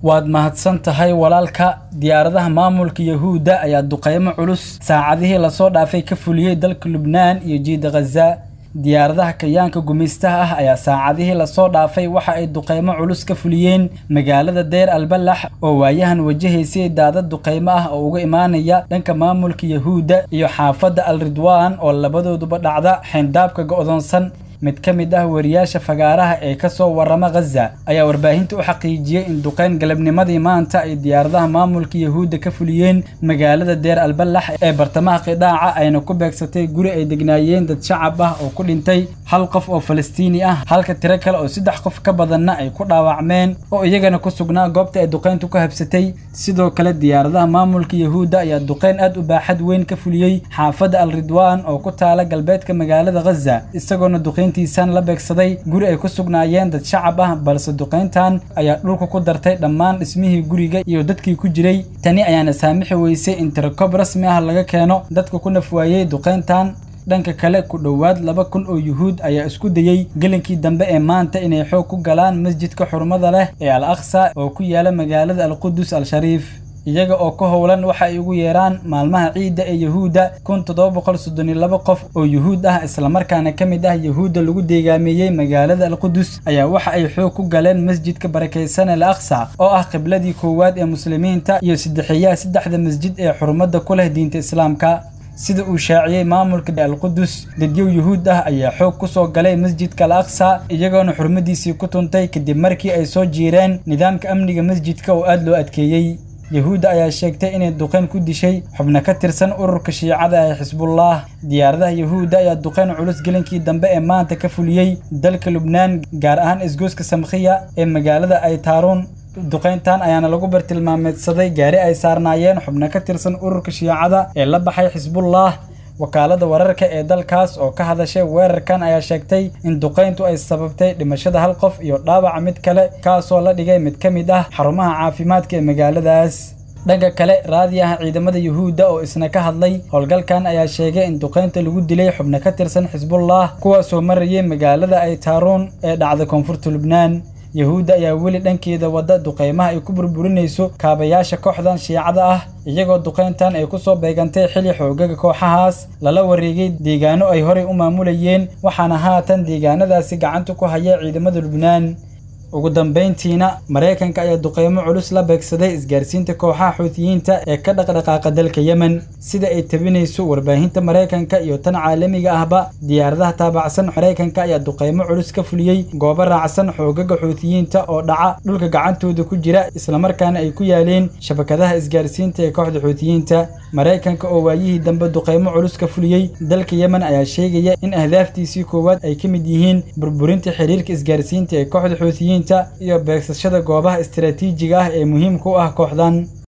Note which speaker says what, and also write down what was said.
Speaker 1: waad mahadsan tahay walaalka diyaaradaha maamulka yahuudda ayaa duqeymo culus saacadihii lasoo dhaafay ka fuliyey dalka lubnaan iyo jiida khaza diyaaradaha kayaanka gumaystaha ah ayaa saacadihii lasoo dhaafay waxa ay duqeymo culus ka fuliyeen magaalada deyr albalax oo waayahan wajahaysay daadad duqeymo ah oo uga imaanaya dhanka maamulka yahuudda iyo xaafadda al ridwaan oo labadooduba dhacda xeyndaabka go'doonsan mid ka mid ah wariyaasha fagaaraha ee ka soo warrama khaza ayaa warbaahinta u xaqiijiyey in duqeyn galabnimadii maanta ay diyaaradaha maamulka yahuudda ka fuliyeen magaalada deer albalax ee bartamaha qidaaca ayna ku beegsatay guri ay degnaayeen dad shacab ah oo ku dhintay hal qof oo falastiini ah halka tiro kale oo saddex qof ka badanna ay ku dhaawacmeen oo iyagana ku sugnaa goobta ay duqeyntu ku habsatay sidoo kale diyaaradaha maamulka yahuudda ayaa duqeyn aad u baaxad weyn ka fuliyey xaafadda al ridwaan oo ku taala galbeedka magaalada khaza isagoona duqeyn tiisan la beegsaday guri ay ku sugnaayeen dad shacab ah balse duqeyntan ayaa dhulka ku dartay dhammaan dhismihii guriga iyo dadkii ku jiray tani ayaana saamixi weysay in tirakob rasmi ah laga keeno dadka ku nafwaayey duqeyntan dhanka kale ku dhowaad laba kun oo yuhuud ayaa isku dayey gelinkii dambe ee maanta inay xoog ku galaan masjidka xurmada leh ee al aqsa oo ku yaala magaalada alqudus al-shariif iyaga oo ka howlan waxa ay ugu yeeraan maalmaha ciidda ee yahuudda kun toddoba boqol soddon iyo laba qof oo yuhuud ah islamarkaana ka mid ah yahuudda lagu deegaameeyey magaalada alqudus ayaa waxa ay xoog ku galeen masjidka barakaysan al aqsa oo ah qibladii koowaad ee muslimiinta iyo saddexeeyaha saddexda masjid ee xurmadda ku leh diinta islaamka sida uu shaaciyey maamulka alqudus dadyow yuhuud ah ayaa xoog ku soo galay masjidka al aqsa iyagoona xurmadiisii ku tuntay kadib markii ay soo jiireen nidaamka amniga masjidka oo aad loo adkeeyey yahuudda ayaa sheegtay inay duqeyn ku dishay xubno ka tirsan ururka shiicada ee xisbullah diyaaradaha yahuudda ayaa duqeyn culus gelinkii dambe ee maanta ka fuliyey dalka lubnaan gaar ahaan isgoyska samkhiya ee magaalada ay taaruun duqeyntan ayaana lagu bartilmaameedsaday gaari ay saarnaayeen xubno ka tirsan ururka shiicada ee la baxay xisbullah wakaalada wararka ee dalkaas oo ka hadashay weerarkan ayaa sheegtay in duqeyntu ay sababtay dhimashada hal qof iyo dhaawaca mid kale kaasoo la dhigay mid ka mid ah xarumaha caafimaadka ee magaaladaas dhanka kale raadiyaha ciidamada yuhuudda oo isna ka hadlay howlgalkan ayaa sheegay in duqeynta lagu dilay xubno ka tirsan xisbullah kuwaasoo marayay magaalada ay taaruun ee dhacda koonfurta lubnaan yahuudda ayaa weli dhankeeda wadda duqeymaha ay ku burburinayso kaabayaasha kooxdan shiicada ah iyagoo duqeyntan ay ku soo beegantay xili xoogaga kooxahaas lala wareegay deegaano ay horey u maamulayeen waxaana haatan deegaanadaasi gacanta ku haya ciidamada lubnaan ugu dambayntiina maraykanka ayaa duqeymo culus la beegsaday isgaarsiinta kooxaha xuutiyiinta ee ka dhaqdhaqaaqa dalka yemen sida ay tabinayso warbaahinta maraykanka iyo tan caalamiga ahba diyaaradaha taabacsan maraykanka ayaa duqeymo culus ka fuliyey goobo raacsan xoogaga xuutiyiinta oo dhaca dhulka gacantooda ku jira islamarkaana ay ku yaaleen shabakadaha isgaarsiinta ee kooxda xuutiyiinta maraykanka oo waayihii dambe duqeymo culus ka fuliyey dalka yemen ayaa sheegaya in ahdaaftiisii koowaad ay ka mid yihiin burburinta xiriirka isgaarsiinta ee kooxda xuutiyiinta iyo beegsashada goobaha istiraatiijiga ah ee muhiimka u ah kooxdan